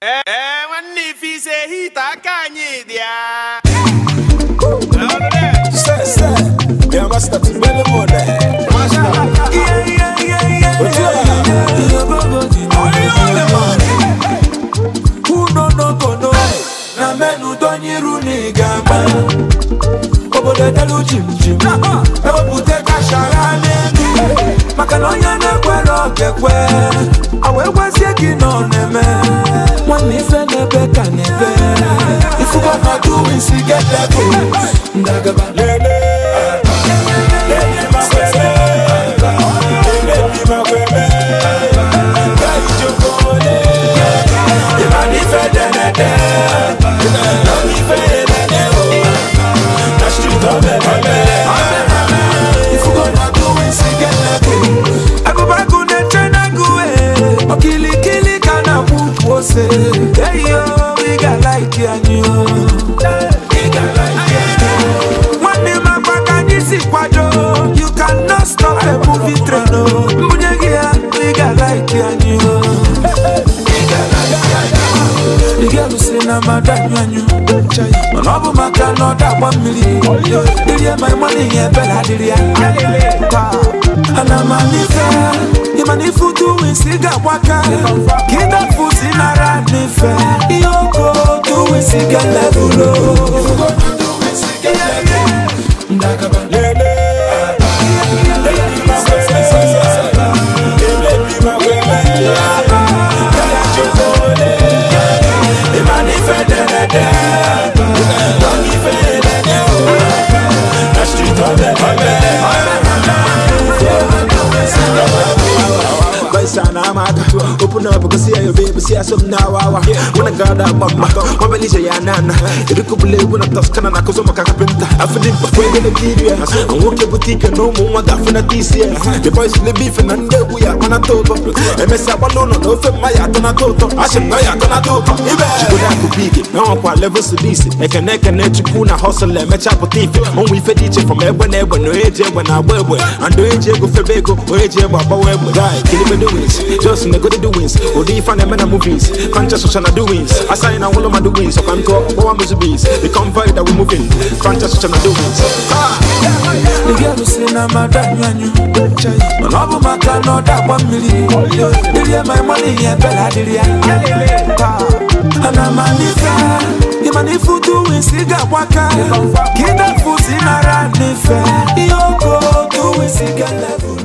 ee nwanne ife ise hita aka anyị dị ya Say, say, yeah, master, to belly more there. But na menu donyiru n'igama obodo delu jimjim ewepụta kashara n'elu maka na onye na-ekwere okekwe awee gwazie gị na ọ na-eme nwanne ife na-ebe ka na-ebe ifugo na duwisi get level ndagaba lele lele makwebe lele bi makwebe gai jokole ịmana ife denede na ife elele o na street ọbẹbẹbẹ ifugo na duwisi get level agụbagụ na-eche n'agụ e okilikili ka na-akwụ ukwu ose eyo ị ga-alaiki anyị o ị ga-alaiki anyị o. nwanne m akwa ka anyị si kwado you cannot stop a movie train o mbunye gị ya ị ga-alaiki anyị o ị ga-alaiki anyị o. ị ga-alụsị na mmadụ anyụ anyụ mana ọ bụ maka na ọ dagba mmiri dịrị ma ịma n'ihe ebere adịrị ya taa ana m anife ịmana ife utu wisi ga-agbaka ka ịdafu si nara n'ife ihe oko otu wisi ga-elebulo ndagaba lele ịmana ife derede na ife elele o na street ọbẹbẹbẹ Boys and I'm out. Open up, go see your baby, see some now. When I got that mama, what will you ya nana? If you could believe when I toss can I cause I'm a carpenter. I feel it before the Nigeria. I'm walking boutique and no more that for this year. The boys in the beef and then we are on a top. MS Abalone, no for my atona toto. I should know you're gonna do. She go down to big. Now I'm quite levels to this. I can neck and net kuna hustle and match up with thief. On we fed each from everywhere, never no age when I wear. And do age go for bego, or age baba web. Die, kill me doings. Just in the good doings. Or the fan and movies. Conscious social doings. I sign all of my doings. So I'm talking about bees. The convoy that we moving. Conscious social doings. ị ga-alụsị na mmadụ anyụ anyụ mana ọ bụ maka na ọ dagba mmiri dịrị ma ịma n'ihe ebere adịrị ya taa ana m anife ịmana ife utu wisi ga-agbaka ka ịdafu si nara n'ife ihe oko otu wisi ga-elebu